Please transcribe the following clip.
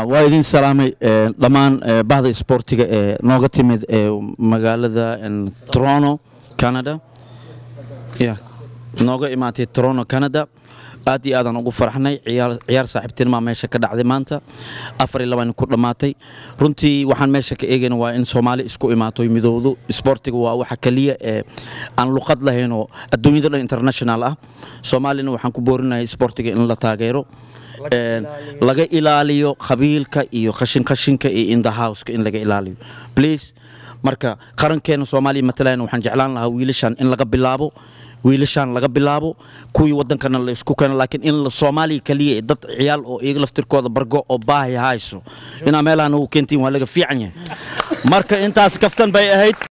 waa idin salaamay dhammaan bahda isboortiga ee nooga timid ee magaalada toronto canada ya nooga imaatay toronto canada aad iyo aadaan ugu faraxnay ciyaar saaxiibtinima meesha ka dhacday maanta afar iyo labaan ku dhammaatay runtii waxaan meesha ka eegayna waa in soomaali isku imaato midowdo isboortiga waa waxa keliya ee aan luqad lahayn oo adduunyada dhan international ah soomaalina waxaan ku boorinahay isboortiga in la taageero laga ilaaliyo qabiilka iyo qashin qashinka iyo in the houseka in laga ilaaliyo please marka qarankeena soomaaliya matalan waxaan jeclaan lahaa wiilashan in laga bilaabo wiilashaan laga bilaabo kuwii wadankana la isku keeno laakiin in soomaaliya kaliya dad ciyaal oo iyaga laftirkooda bargo oo baahi hayso inaa meelahan ugu keentiin waa laga fiican yahay marka intaas kaftan bay ahayd